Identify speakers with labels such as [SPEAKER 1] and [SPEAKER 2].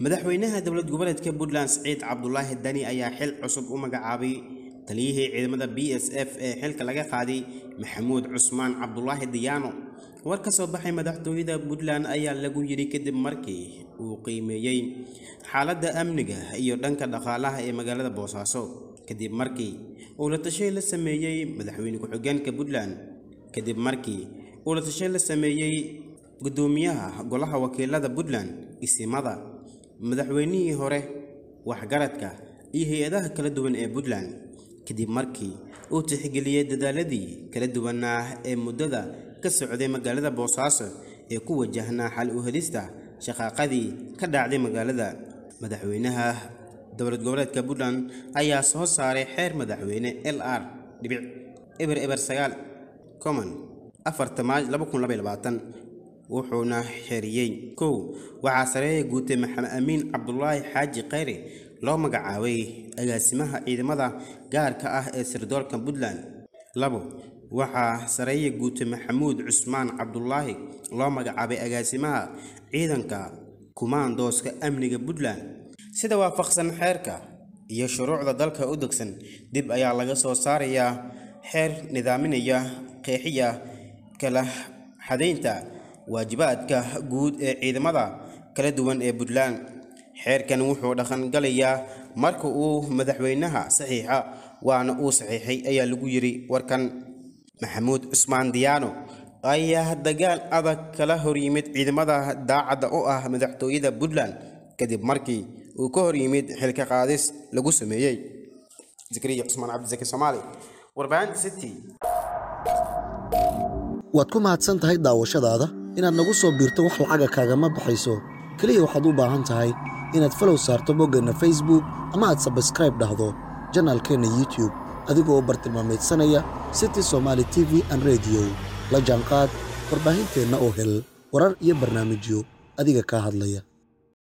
[SPEAKER 1] madaxweynaha dowlad goboleedka puntland siciid cabdulaahi dani ayaa xil cusub u magacaabay taliyihii ciidamada b s f ee xilka laga qaaday maxamuud cusmaan cabdulaahi diyaano war ka soo baxay madaxtooyada puntland ayaa lagu yidhi kadib markii uu qiimeeyey xaaladda amniga iyo dhanka dhaqaalaha ee magaalada boosaaso kadib markii uu la tashay la sameeyey madaxweyne ku-xigeenka puntland kadib markii uu la tashay la sameeyey gudoomiyaha golaha wakiilada puntland isimada madaxweynihii hore waxgaradka iyo hay-adaha kala duwan ee puntland kadib markii uu tixgeliyey dadaaladii kala duwanaa ee muddada ka socday magaalada boosaaso ee ku wajahnaa xal u helista shaqaaqadii ka dhacday magaalada madaxweynaha dowlad goboleedka puntland ayaa soo saaray xeer madaxweyne l r dhibic eber eber sagaal common afarta maaj laba kun laba iyo labaatan wuxuuna xeriyey kow waxaa sareeya guutay maxamed amiin cabdulaahi xaaji khayre loo magacaabay agaasimaha ciidamada gaarka ah ee sirdoolka puntland labo waxaa sareeya guutay maxamuud cusmaan cabdulaahi loo magacaabay agaasimaha ciidanka kumaandooska amniga puntland sida waafaqsan xeerka iyo shuruucda dalka u degsan dib ayaa laga soo saarayaa xeer nidaaminaya qeexiya kala xadaynta waajibaadka guud ee ciidamada kala duwan ee puntland xeerkan wuxuu dhaqangalayaa marka uu madaxweynaha saxiixa waana uu saxiixay ayaa lagu yidhi warkan maxamuud cusmaan diyaano ayaa dagaal adag kala hor yimid ciidamada daacadda u ah madaxtooyada puntland kadib markii uu ka hor yimid xilka qaadis lagu sameeyey zakariya cusmaan cabdisaki soomaali warbaahinta city
[SPEAKER 2] waad ku mahadsan tahay daawashadaada inaad nagu soo biirto wax lacaga kaagama baxayso keliya waxaad u baahan tahay inaad falow saarto boggeenna facebook ama aad sabskraib dhahdo janaalkeenna youtube adigoo u bartilmaamaydsanaya city somaali t v an rediyo la jaanqaad warbaahinteenna oo hel warar iyo barnaamijyo adiga kaa hadlaya